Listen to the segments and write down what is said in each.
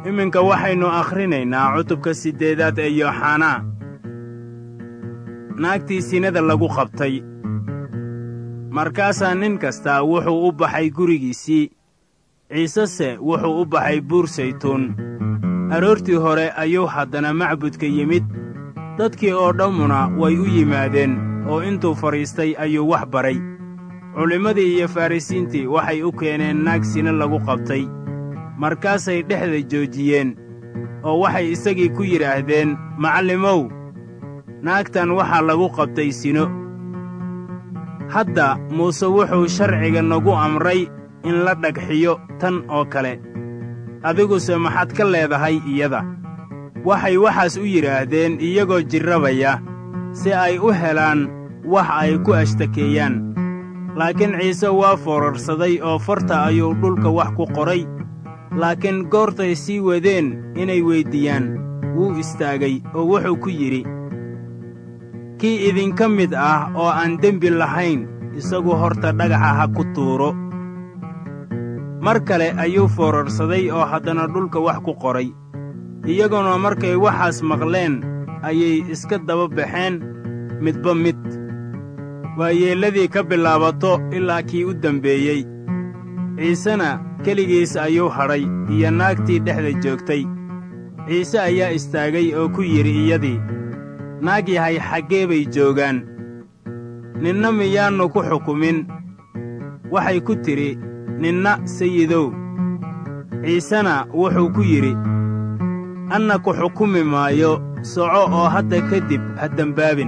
iminka waxaynu akhrinaynaa cutubka siddeedaad ee yooxanaa naagtii sinada lagu qabtay markaasaa nin kastaa wuxuu u baxay gurigiisii ciisese wuxuu u baxay buur saytuun aroortii hore ayuu haddana macbudka yimid dadkii oo dhammuna way u yimaadeen oo intuu fadhiistay ayuu wax baray culimmadii iyo farrisiintii waxay u keeneen naag sine lagu qabtay markaasay dhexda joojiyeen oo waxay isagii ku yidhaahdeen macallimow naagtan waxaa lagu qabtay sino hadda muuse wuxuu sharciga nagu amray in la dhagxiyo tan oo kale adiguse maxaad ka leedahay iyada waxay waxaas u yidhaahdeen iyagoo jirrabaya si ay u helaan wax ay ku ashtakeeyaan laakiin ciise waa foorarsaday oo farta ayuu dhulka wax ku qoray laakiin goortay sii wadeen inay weyddiiyaan wuu istaagay oo wuxuu ku yidhi kii idinka mid ah oo aan dembi lahayn isagu horta dhagaxa ha ku tuuro mar kale ayuu foorarsaday oo haddana dhulka wax ku qoray iyaguna markay waxaas maqleen ayay iska daba baxeen midba mid waa yeelladii ka bilaabato ilaa kii u dembeeyey ciisena keligiis ayuu hadhay iyo naagtii dhexda joogtay ciise ayaa istaagay oo ku yidhi iyadii naag yahay xaggee bay joogaan ninna miyaannu ku xukumin waxay ku tidhi ninna sayidow ciisena wuxuu ku yidhi anna ku xukumi maayo soco oo hadda ka dib ha dembaabin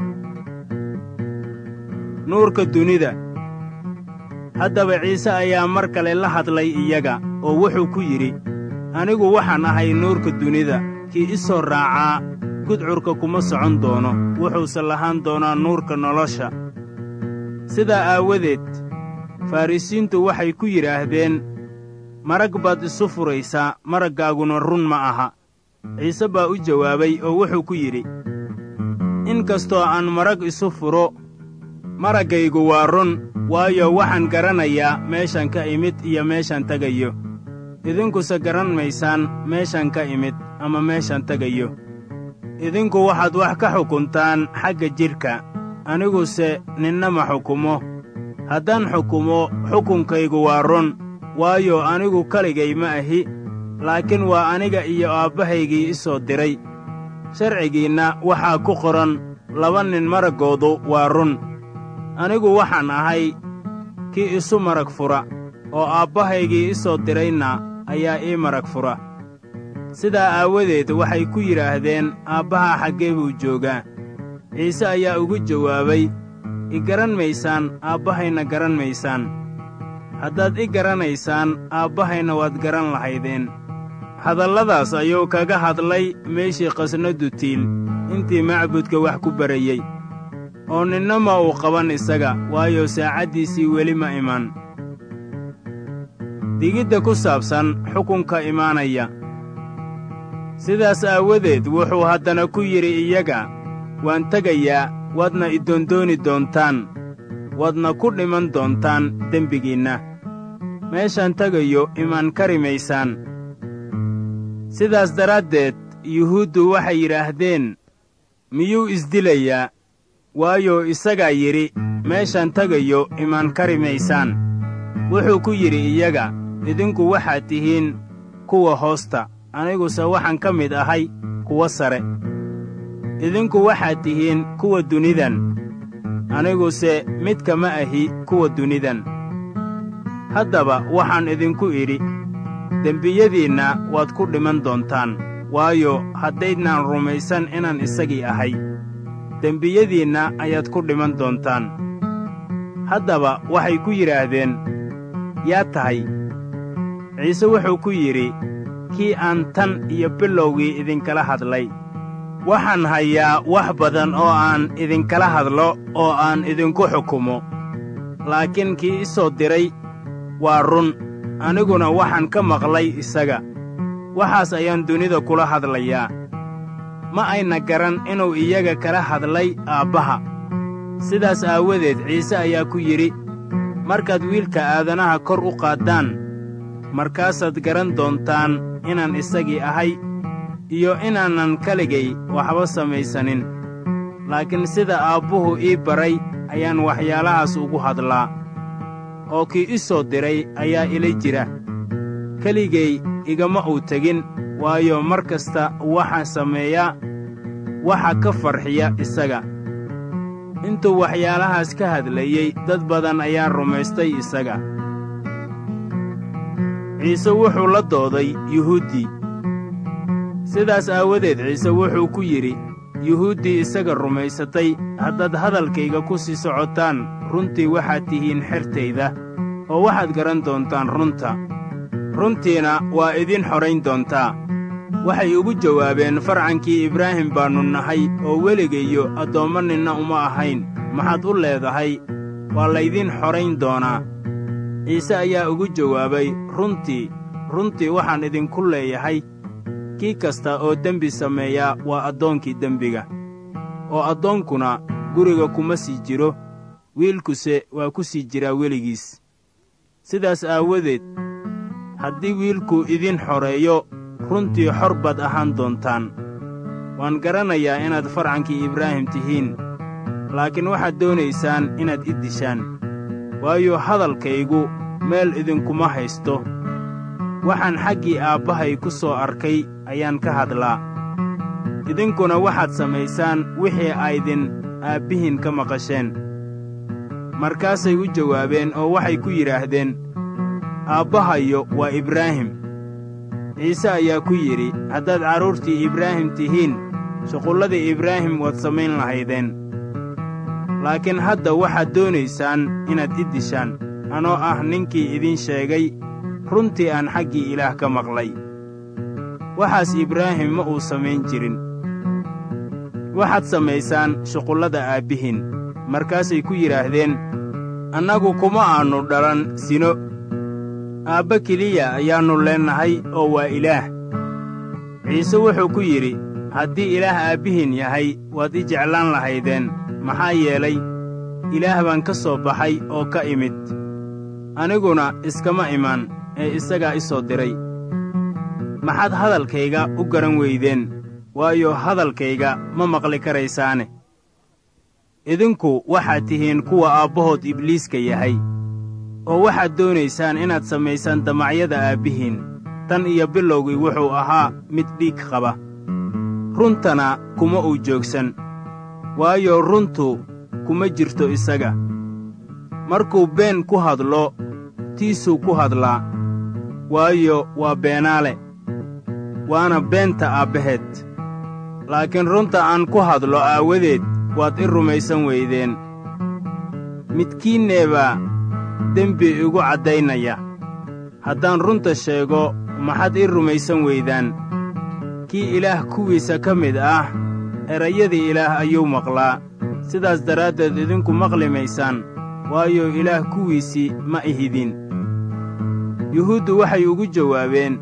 nuurka dunida haddaba ciise ayaa mar kale la hadlay iyaga oo wuxuu ku yidhi anigu waxaan ahay nuurka dunida kii i soo raacaa gudcurka kuma socon doono wuxuuse lahaan doonaa nuurka nolosha sidaa aawadeed farrisiintu waxay ku yidhaahdeen marag baad isu furaysaa maraggaaguna run ma aha ciise baa u jawaabay oo wuxuu ku yidhi in kastoo aan marag isu furo maraggaygu waa run waayo waxaan garanayaa meeshan ka imid iyo meeshan tegayo idinkuse garan maysaan meeshan ka imid ama meeshan tegayo idinku waxaad wax ka xukuntaan xagga jidhka aniguse ninna ma xukumo haddaan xukumo xukunkaygu waa run waayo anigu keligay ma ahi laakiin waa aniga iyo aabbahaygii i soo diray sharcigiinna waxaa ku qoran laba nin maraggoodu waa run anigu waxaan ahay kii isu marag fura oo aabbahaygii i soo dirayna ayaa ii marag fura sidaa aawadeed waxay ku yidhaahdeen aabbaha xaggee buu joogaa ciise ayaa ugu jawaabay i garan maysaan aabbahayna garan maysaan haddaad i garanaysaan aabbahayna waad garan lahaydeen hadalladaas ayuu kaga hadlay meeshii qasnadu tiil intii macbudka wax ku barayey oo ninna ma uu qaban isaga waayo saacaddiisii weli ma iman digidda ku saabsan xukunka imaanaya sidaas aawadeed wuxuu haddana ku yidhi iyaga waan tegayaa waadna idondooni doontaan waadna ku dhiman doontaan dembigiinna meeshaan tegayo imaan kari maysaan sidaas daraaddeed yuhuuddu waxay yidhaahdeen miyuu isdilayaa waayo isagaa yidhi meeshaan tegayo imaan kari maysaan wuxuu ku yidhi iyaga idinku waxaad tihiin kuwa hoosta aniguse waxaan ka mid ahay kuwa sare idinku waxaad tihiin kuwa dunidan aniguse midka ma ahi kuwa dunidan haddaba waxaan idinku idhi dembiyadiinna waad ku dhiman doontaan waayo haddaydnaan rumaysan inaan isagii ahay dembiyadiinna ayaad ku dhiman doontaan haddaba waxay ku yidhaahdeen yaa tahay ciise wuxuu ku yidhi kii aan tan iyo bilowgii idinkala hadlay waxaan hayaa wax badan oo aan idinkala hadlo oo aan idinku xukumo laakiin kii i soo diray waa run aniguna waxaan ka maqlay isaga waxaas ayaan dunida kula hadlayaa ma ayna garan inuu iyaga kala hadlay aabbaha sidaas aawadeed ciise ayaa ku yidhi markaad wiilka aadanaha kor u qaaddaan markaasaad garan doontaan inaan isagii ahay iyo inaanan kaligay waxba samaysanin laakiin sida aabbuhu ii baray ayaan waxyaalahaas ugu hadlaa oo kii i soo diray ayaa ila jira keligay igama uu tegin waayo mar kasta waxaa sameeya waxa ka farxiya isaga intuu waxyaalahaas ka hadlayey dad badan ayaa rumaystay isaga ciise wuxuu la dooday yuhuuddii sidaas aawadeed ciise wuxuu ku yidhi yuhuuddii isaga rumaysatay haddaad hadalkayga ku sii socotaan runtii waxaad tihiin xertayda oo waxaad garan doontaan runta runtiina waa idin xorayn doontaa waxay ugu jawaabeen farcankii ibraahim baannu nahay oo weligayo addoommo ninna uma ahayn maxaad u leedahay waa laydin xorayn doonaa ciise ayaa ugu jawaabay runtii runtii waxaan idinku leeyahay kii kasta oo dembi sameeyaa waa addoonkii dembiga oo addoonkuna guriga kuma sii jiro wiilkuse waa ku sii jiraa weligiis sidaas aawadeed haddii wiilku idin xoreeyo runtii xor baad ahaan doontaan waan garanayaa inaad farcankii ibraahim tihiin laakiin waxaad doonaysaan inaad i dishaan waayo hadalkaygu meel idinkuma haysto waxaan xaggii aabbahay ku soo arkay ayaan ka hadlaa idinkuna waxaad samaysaan wixii aydin aabbihiin ka maqasheen markaasay u jawaabeen oo waxay ku yidhaahdeen aabbahayo waa ibraahim ciise ayaa ku yidhi haddaad carruurtii ibraahim tihiin shuqulladii ibraahim waad samayn lahaydeen laakiin hadda waxaad doonaysaan inaad i dishaan anoo ah ninkii idiin sheegay runtii aan xaggii ilaah ka maqlay waxaas ibraahim ma uu samayn jirin waxaad samaysaan shuqullada aabbihiin markaasay ku yidhaahdeen annagu kuma aannu dhalan sino aabba keliya ayaannu leennahay oo waa ilaah ciise wuxuu ku yidhi haddii ilaah aabbihiin yahay waad i jeclaan lahaydeen maxaa yeelay ilaah baan ka soo baxay oo ka imid aniguna iskama imaan ee isagaa i soo diray maxaad hadalkayga u garan weydeen waayo hadalkayga ma maqli karaysaane idinku waxaad tihiin kuwa aabbahood ibliiska yahay oo waxaad doonaysaan inaad samaysaan damacyada aabbihiin tan iyo bilowgii wuxuu ahaa mid dhiig qaba runtana kuma uu joogsan waayo runtu kuma jirto isaga markuu been ku hadlo tiisuu ku hadlaa waayo waa beenaale waana beenta aabbaheed laakiin runta aan ku hadlo aawadeed waad i rumaysan weydeen midkiinneebaa dembi igu caddaynaya haddaan runta sheego maxaad i rumaysan weydaan kii ilaah kuwiisa ka mid ah erayadii ilaah ayuu maqlaa sidaas daraaddeed idinku maqli maysaan waayo ilaah kuwiisii ma ihidin yuhuuddu waxay ugu jawaabeen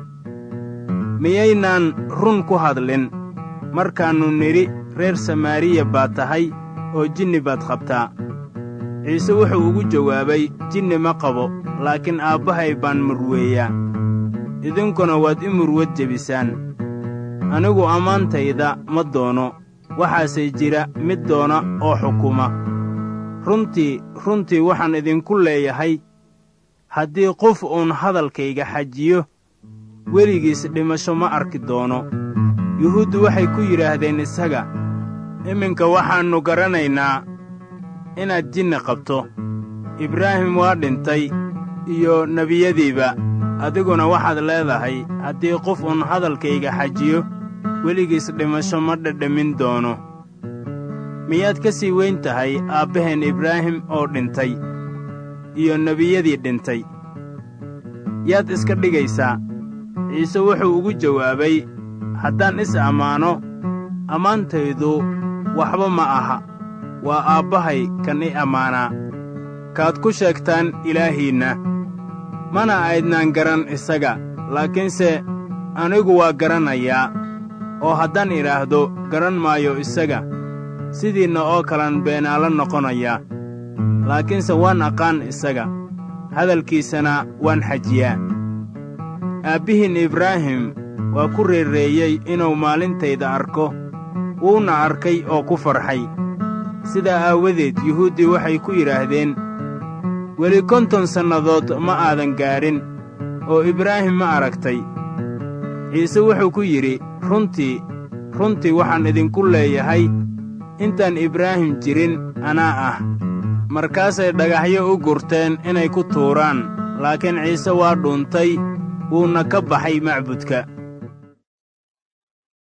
miyaynaan run ku hadlin markaannu nidhi reer samaariya baad tahay oo jinni baad qabtaa ciise wuxuu ugu jawaabay jinni ma qabo laakiin aabbahay baan murweeyaa idinkuna waad i murwad jebisaan anigu ammaantayda ma doono waxaase jira mid doona oo xukuma runtii runtii waxaan idinku leeyahay haddii qof uun hadalkayga xajiyo weligiis dhimasho ma arki doono yuhuuddu waxay ku yidhaahdeen isaga iminka waxaannu garanaynaa inaad jinni qabto ibraahim waa dhintay iyo nebiyadiiba adiguna waxaad leedahay haddii qof uun hadalkayga xajiyo weligiis dhimasho ma dhedhamin doono miyaad ka sii weyn tahay aabbaheen ibraahim oo dhintay iyo nebiyadii dhintay yaad iska dhigaysaa ciise wuxuu ugu jawaabay haddaan is ammaano ammaantaydu waxba ma aha waa aabbahay kan i ammaanaa kaad ku sheegtaan ilaahiinna mana aydnaan garan isaga laakiinse anigu waa garanayaa oo haddaan idhaahdo garan maayo isaga sidiinna oo kalan beenaalo noqonayaa laakiinse waan aqaan isaga hadalkiisana waan xajiyaa aabbihiin ibraahim waa ku reerreeyey inuu maalintayda arko wuuna arkay oo ku farxay sidaa aawadeed yuhuuddii waxay ku yidhaahdeen weli konton sannadood ma aadan gaadhin oo ibraahim ma aragtay ciise wuxuu ku yidhi runtii runtii waxaan idinku leeyahay intaan ibraahim jirin anaa ah markaasay dhagaxyo u gurteen inay ku tuuraan laakiin ciise waa dhuuntay wuuna ka baxay macbudka